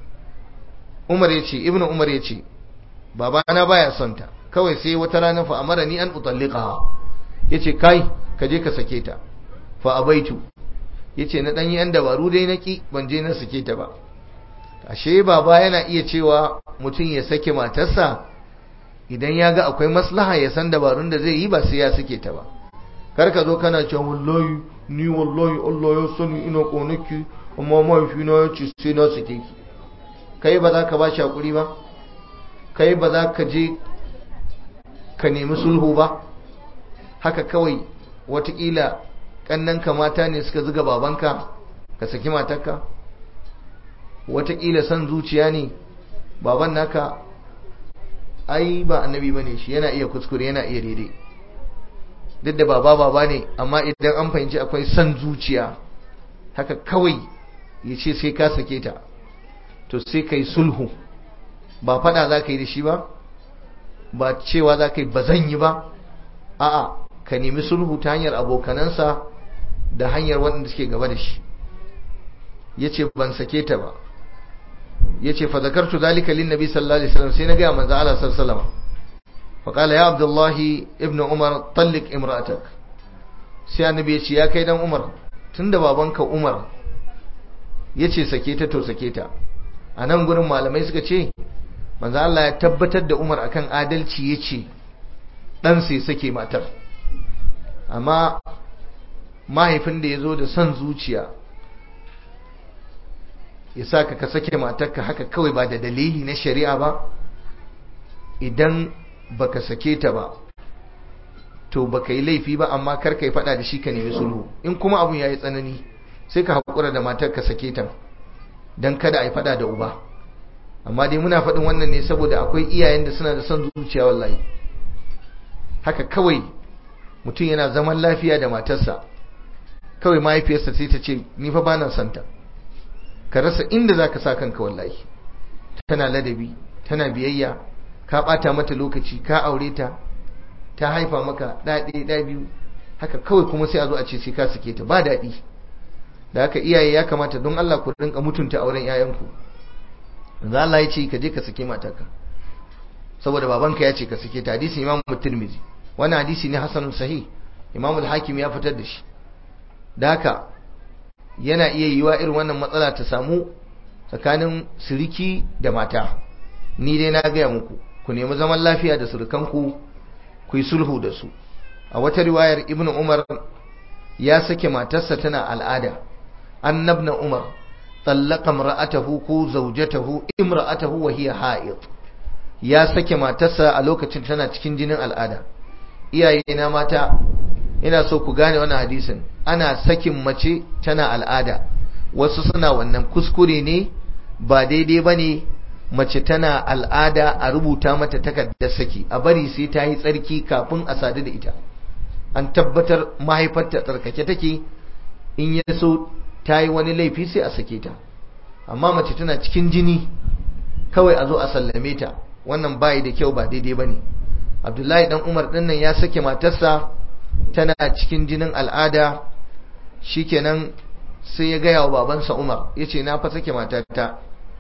Umar ya ce Ibn Umar ya ce babana baya son ta kawai sai wata rana fa amara ni an utalliqaha yace kai ka je ka sake ta fa abaitu yace na dan yi an dabaru dai naki ban je na sake ta ba ashe baba yana iya cewa mutum ya sake matarsa idan ya ga akwai maslaha ya san dabarun da zai yi ba sai ya sake ta ba kar ka zo kana cewa wallahi ni wallahi Allah ya sani ina konaki amma mahaifina ya ce sai na sake ki kai ba za ka ba shi hakuri ba kai ba za ka je ka nemi sulhu ba haka kawai watakila ƙannanka mata ne suka zuga babanka ka saki matarka watakila son zuciya ne baban naka ai ba annabi bane shi yana iya kuskure yana iya daidai duk da baba baba ne amma idan an fahimci akwai son zuciya haka kawai ya ce sai ka sake ta to sai ka yi sulhu ba fada za ka yi da shi ba ba cewa za ka yi ba zan yi ba a'a ka nemi sulhu ta hanyar abokanansa da hanyar waɗanda suke gaba da shi ya ce ban sake ta ba ya ce fa zakartu zalika lin nabi sallallahu alaihi wasallam sai na gaya manzo Allah sallallahu alaihi wasallam fa qala ya abdullahi ibnu umar tallik imra'atak sai annabi ya ce ya kai dan umar tunda babanka umar ya ce sake ta to sake ta a nan gurin malamai suka ce manzo Allah ya tabbatar da Umar akan adalci yace dan sai sake matar amma mahaifin da yazo da son zuciya ya saka ka sake matarka haka kawai ba da dalili na shari'a ba idan baka sake ta ba to baka yi laifi ba amma kar ka yi fada da shi ka nemi sulhu in kuma abun yayi tsanani sai ka haƙura da matar ka sake ta don kada a yi fada da uba amma dai muna faɗin wannan ne saboda akwai iyayen da suna da son zuciya wallahi haka kawai mutum yana zaman lafiya da matarsa kawai mahaifiyarsa sai ta ce ni fa bana santa ka rasa inda za ka sa kanka wallahi tana ladabi tana biyayya ka ɓata mata lokaci ka aure ta ta haifa maka ɗaɗe ɗa biyu haka kawai kuma sai a zo a ce sai ka sake ta ba daɗi da haka iyaye ya kamata don Allah ku rinka mutunta auren yayanku za Allah ya ce ka je ka sake matarka saboda babanka ya ce ka sake ta hadisi Imam Tirmidhi wannan hadisi ne hasanun sahih Imam al-Hakim ya fitar da shi da haka yana iya yiwa irin wannan matsala ta samu tsakanin siriki da mata ni dai na gaya muku ku nemi zaman lafiya da surukanku ku yi sulhu da su a wata riwayar Ibn Umar ya sake matarsa tana al'ada annabna umar tsallaka imra'atahu ko zaujatahu imra'atahu wa hiya ha'id ya sake matarsa a lokacin tana cikin jinin al'ada iyaye na mata ina so ku gane wannan hadisin ana sakin mace tana al'ada wasu suna wannan kuskure ne ba daidai bane mace tana al'ada a rubuta mata takardar saki a bari sai ta yi tsarki kafin a sadu da ita an tabbatar mahaifarta tsarkake take in ya so ta yi wani laifi sai a sake ta amma mace tana cikin jini kawai a zo a sallame ta wannan bayi da kyau ba daidai ba ne abdullahi dan umar dinnan ya sake matarsa tana cikin jinin al'ada shikenan sai ya gaya wa babansa umar ya ce na fa sake matata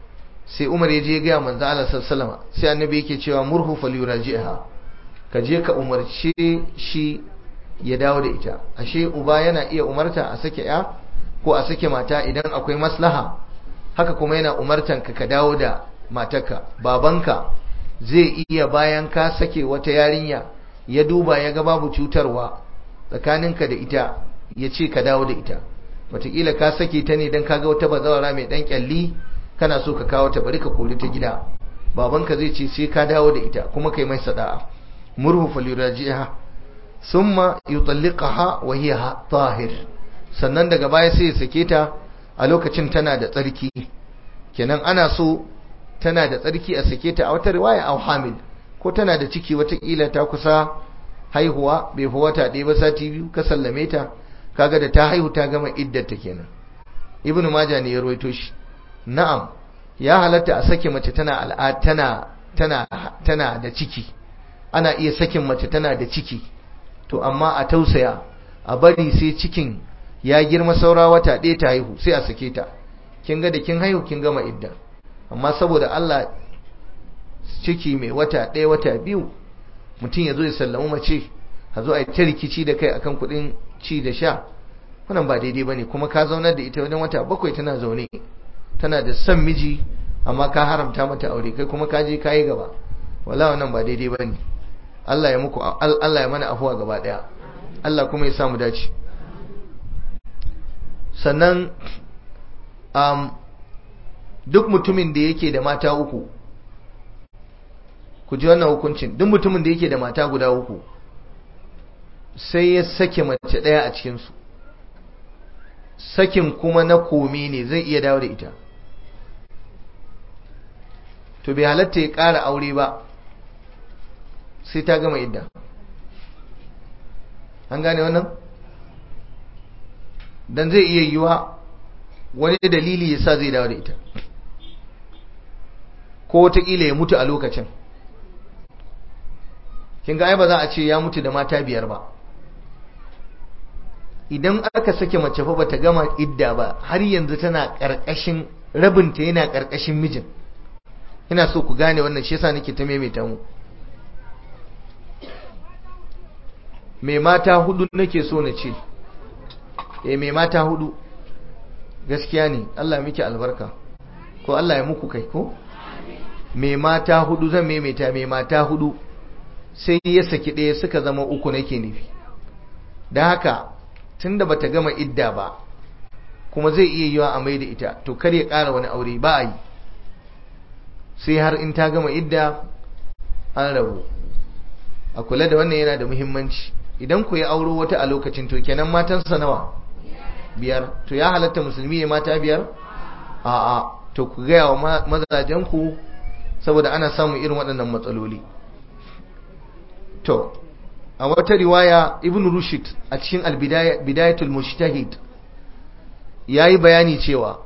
sai Umar ya je ya ga manzo Allah sallallahu alaihi sai annabi yake cewa murhu falyuraji'ha ka je ka umarce shi ya dawo da ita ashe uba yana iya umarta a sake ya ko a sake mata idan akwai maslaha haka kuma yana umartan ka ka dawo da matarka babanka zai iya bayan ka sake wata yarinya ya duba ya ga babu cutarwa tsakaninka da ita ya ce ka dawo da ita wataƙila ka sake ta ne don kaga wata bazawara mai ɗan ƙyalli kana so ka kawo ta bari ka kori ta gida babanka zai ce sai ka dawo da ita kuma kai mai sada'a murhu falirajiha summa yutalliqaha wa hiya tahir sannan daga baya sai ya sake ta a lokacin tana da tsarki kenan ana so tana da tsarki a sake ta a wata riwaya au hamil ko tana da ciki watakila ta kusa haihuwa bai fi wata ɗaya ba sati biyu ka sallame ta kaga da ta haihu ta gama iddata kenan ibnu maja ne ya rawaito shi na'am ya halatta a sake mace tana al'ad tana tana tana da ciki ana iya sakin mace tana da ciki to amma a tausaya a bari sai cikin ya girma saura wata ɗaya ta haihu sai a sake ta kin ga da kin haihu kin gama idda amma saboda Allah ciki mai wata ɗaya wata biyu mutum ya zo ya sallamu mace a zo a yi ta rikici da kai akan kuɗin ci da sha wannan ba daidai ba ne kuma ka zaunar da ita wajen wata bakwai tana zaune tana da son miji amma ka haramta mata aure kai kuma ka je ka yi gaba wala wannan ba daidai ba ne Allah ya muku Allah ya mana afuwa gaba ɗaya Allah kuma ya samu dace sannan um, duk mutumin da yake da mata uku ku ji wannan hukuncin duk mutumin da yake da mata guda uku sai ya sake mace ɗaya a cikinsu sakin kuma na komi ne zai iya dawo da ita to bai halatta ya ƙara aure ba sai ta gama idda an gane wannan dan zai iya yiwa wani dalili ya sa zai dawo da ita ko wataƙila ya mutu a lokacin kin ga ai ba za a ce ya mutu da mata biyar ba idan aka sake mace fa bata gama idda ba har yanzu tana karkashin rabinta yana karkashin mijin ina so ku gane wannan shi yasa nake ta maimaita mu mai mata hudu nake so na ce eh mai mata hudu gaskiya ne Allah miki albarka ko Allah ya muku kai ko mai mata hudu zan maimaita mai mata hudu sai ya saki ɗaya suka zama uku nake nufi da haka tunda bata gama idda ba kuma zai iya yiwa a mai da ita to kar ya ƙara wani aure ba a yi sai har in ta gama idda an rabu a kula da wannan yana da muhimmanci idan ku ya auro wata a lokacin to kenan matansa nawa biyar to ya halatta musulmi ya mata biyar a'a to ku gaya wa mazajenku saboda ana samun irin waɗannan matsaloli to a wata riwaya ibn rushd a cikin al-bidayatul mujtahid yayi bayani cewa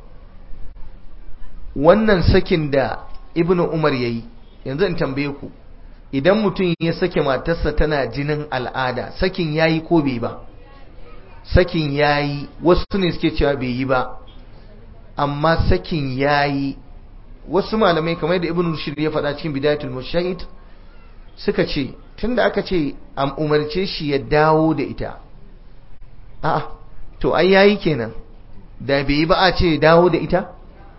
wannan sakin da ibn umar yayi yanzu in tambaye ku idan mutum ya sake matarsa tana jinin al'ada sakin yayi ko bai ba sakin yayi wasu ne suke cewa bai yi ba amma sakin yayi wasu malamai kamar da ibn rushd ya faɗa cikin bidayatul mujtahid suka ce tunda aka ce an umarce shi ya dawo da ita a'a to ai yayi kenan da bai yi ba a ce dawo da ita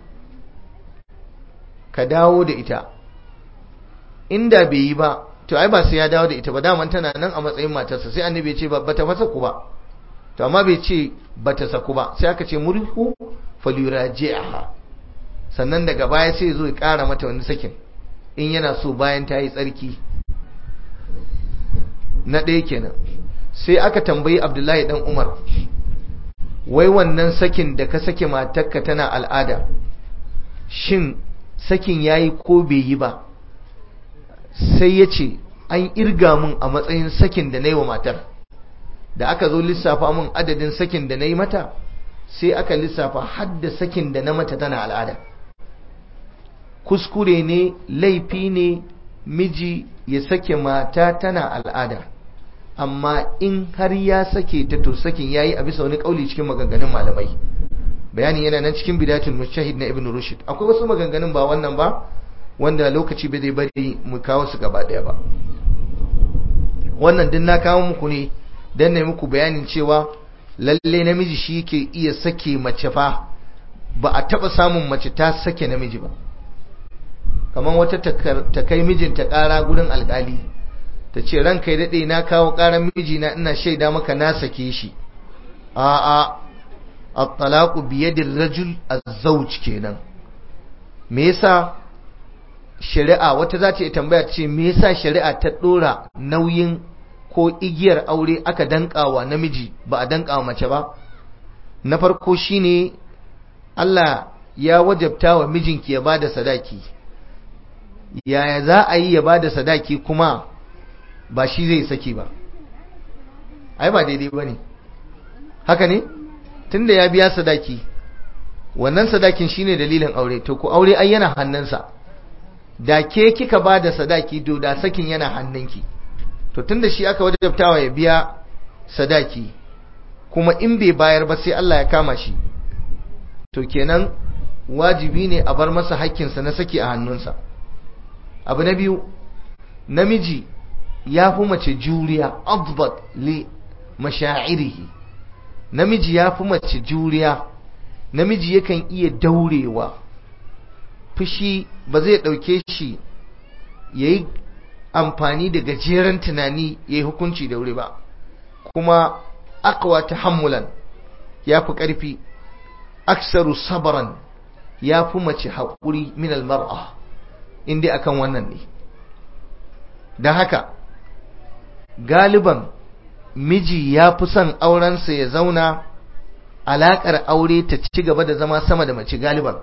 ka dawo da ita inda bai yi ba to ai ba sai ya dawo da ita ba daman tana nan a matsayin matarsa sai annabi ya ce ba ta fasa ku ba to amma bai ce ba ta saku ba sai aka ce murihu falyuraji'aha sannan daga baya sai zo ya kara mata wani sakin in yana so bayan ta yi tsarki na ɗaya kenan sai aka tambayi abdullahi dan umar wai wannan sakin da ka sake matarka tana al'ada shin sakin yayi ko bai yi ba sai ya ce an irga mun a matsayin sakin da na yi wa matar da aka zo lissafa mun adadin sakin da na yi mata sai aka lissafa hadda sakin da na mata tana al'ada kuskure ne laifi ne miji ya sake mata tana al'ada amma in har ya sake ta to sakin yayi a bisa wani kauli cikin maganganun malamai bayani yana nan cikin bidatul mujtahid na ibn rushd akwai wasu maganganun ba wannan ba wanda lokaci bai zai bari mu kawo su gaba daya ba wannan din na kawo muku ne dan ne muku bayanin cewa lalle namiji shi ke iya sake mace fa ba a taba samun mace ta sake namiji ba kamar wata ta kai mijinta kara gurin alkali ta ce ranka ya daɗe na kawo ƙarar mijina ina shaida maka na sake shi a'a at-talaqu bi yadir rajul az-zawj kenan me yasa shari'a wata za ta tambaya ce me yasa shari'a ta dora nauyin ko igiyar aure aka dankawa namiji ba a dankawa mace ba na farko shine Allah ya wajabta wa mijinki ya bada sadaki yaya za a yi ya bada sadaki kuma ba shi zai saki ba ai ba daidai ba ne haka ne tunda ya biya sadaki wannan sadakin shine dalilin aure to ku aure ai yana hannunsa da ke kika ba da sadaki to da sakin yana hannunki to tunda shi aka wajabtawa ya biya sadaki kuma in bai bayar ba sai Allah ya kama shi to kenan wajibi ne a bar masa hakkinsa na saki a hannunsa abu na biyu namiji ya fi mace juriya adbat li mashairihi namiji ya fi mace juriya namiji yakan iya daurewa fushi ba zai ɗauke shi ya yi amfani da gajeren tunani ya yi hukunci da wuri ba kuma akwa ta hammulan ya fi ƙarfi aksaru sabaran ya fi mace haƙuri min almar'a inda akan wannan ne don haka galiban miji ya fi son aurensa ya zauna alaƙar aure ta ci gaba da zama sama da mace galiban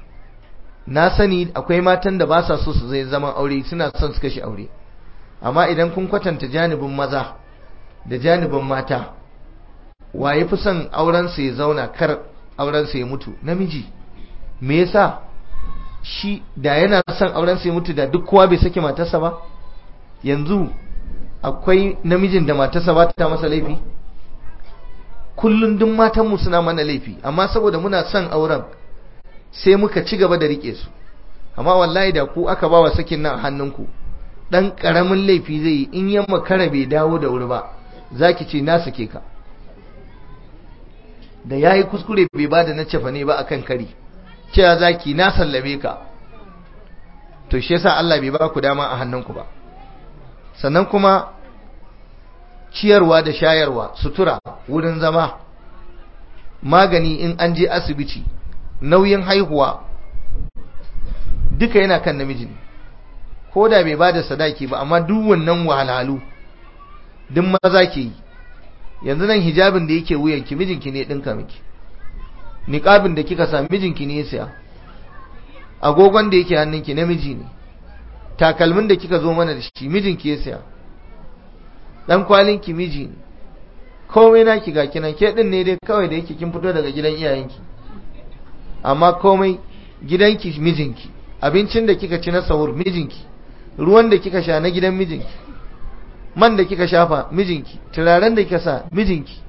na sani akwai matan da ba sa so su zai zaman aure suna son su kashe aure amma idan kun kwatanta janibin maza da janibin mata wa ya fi son aurensa ya zauna kar aurensa ya mutu namiji me yasa shi da yana son aurensa ya mutu da duk kowa bai sake matarsa ba yanzu akwai namijin da matarsa ba ta masa laifi kullum duk matanmu suna mana laifi amma saboda muna son auren sai muka ci gaba da rike su amma wallahi da ku aka bawa sakin nan a hannunku dan karamin laifi zai yi in yamma kara bai dawo da wuri ba zaki ce na sake ka da yayi kuskure bai bada na cefa ne ba akan kari cewa zaki na sallame ka to shi yasa Allah bai ba ku dama a hannunku ba sannan kuma ciyarwa da shayarwa sutura wurin zama magani in an je asibiti nauyin haihuwa duka yana kan namiji ne ko da bai bada sadaki ba amma duk wannan wahalhalu duk maza ke yi yanzu nan hijabin da yake wuyanki mijinki ne dinka miki niqabin da kika sa mijinki ne ya siya agogon da yake hannunki namiji ne takalmin da kika zo mana da shi mijinki ya siya dan kwalinki miji ne komai naki ga kinan ke din ne dai kawai da yake kin fito daga gidan iyayenki amma komai gidanki mijinki abincin da kika ci na sahur mijinki ruwan da kika sha na gidan mijinki man da kika shafa mijinki turaren da kika sa mijinki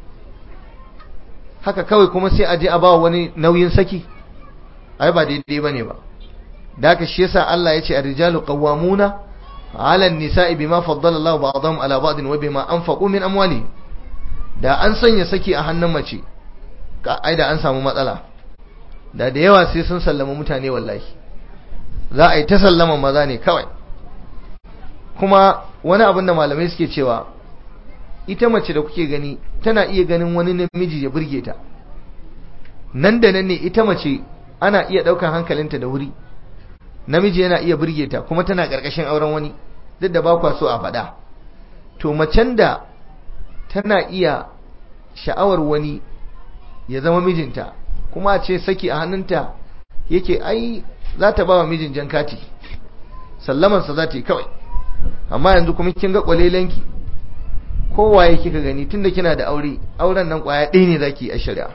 haka kawai kuma sai a je a ba wani nauyin saki ai ba daidai bane ba da haka shi yasa Allah ya ce ar-rijalu qawwamuna 'ala an-nisa'i bima faddala Allahu ba'dahum 'ala ba'din wa bima anfaqu min amwalihim da an sanya saki a hannun mace ka ai da an samu matsala da da yawa sai sun sallama mutane wallahi za a yi ta sallama maza ne kawai kuma wani abin da malamai suke cewa ita mace da kuke gani tana iya ganin wani namiji ya burge ta nan da nan ne ita mace ana iya ɗaukar hankalinta da wuri namiji yana iya burge ta kuma tana ƙarƙashin auren wani duk da ba kwa so a faɗa to macen da tana iya sha'awar wani ya zama mijinta kuma a ce saki a hannunta yake ai za ta ba wa mijin jan kati sallamansa za ta yi kawai amma yanzu kuma kin ga kwalelenki kowaye kika gani tunda kina da aure auren nan kwaya ɗaya ne zaki a shari'a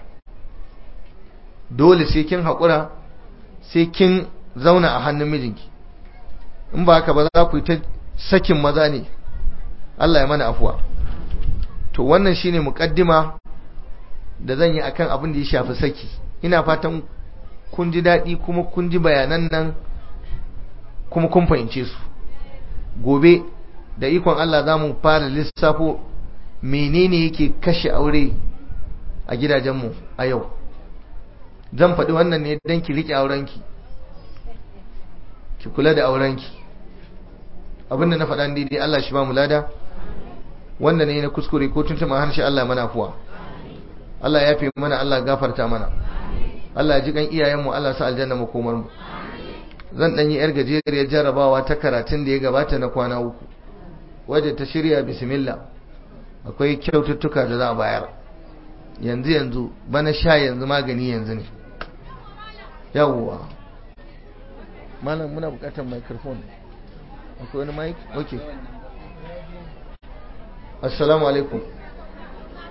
dole sai kin haƙura sai kin zauna a hannun mijinki in ba haka ba za ku yi ta sakin maza ne Allah ya mana afuwa to wannan shine muƙaddima da zan yi akan abin da ya shafi saki ina fatan kun ji daɗi kuma kun ji bayanan nan kuma kun fahimce su gobe da ikon Allah za mu fara lissafo menene yake kashe aure a gidajenmu a yau zan faɗi wannan ne don ki riƙe aurenki ki kula da aurenki abinda na faɗa daidai Allah shi ba mu lada wanda ne na kuskure ko tuntuma harshe Allah mana fuwa Allah ya fi mana Allah gafarta mana Allah ji kan iyayenmu Allah sa aljanna makomar mu zan dan yi yar gajeriyar jarrabawa ta karatun da ya gabata na kwana uku wadda ta shirya bismillah akwai kyaututtuka da za a bayar yanzu yanzu bana sha yanzu magani yanzu ne yawwa malam muna bukatar microphone akwai wani mic okay assalamu alaikum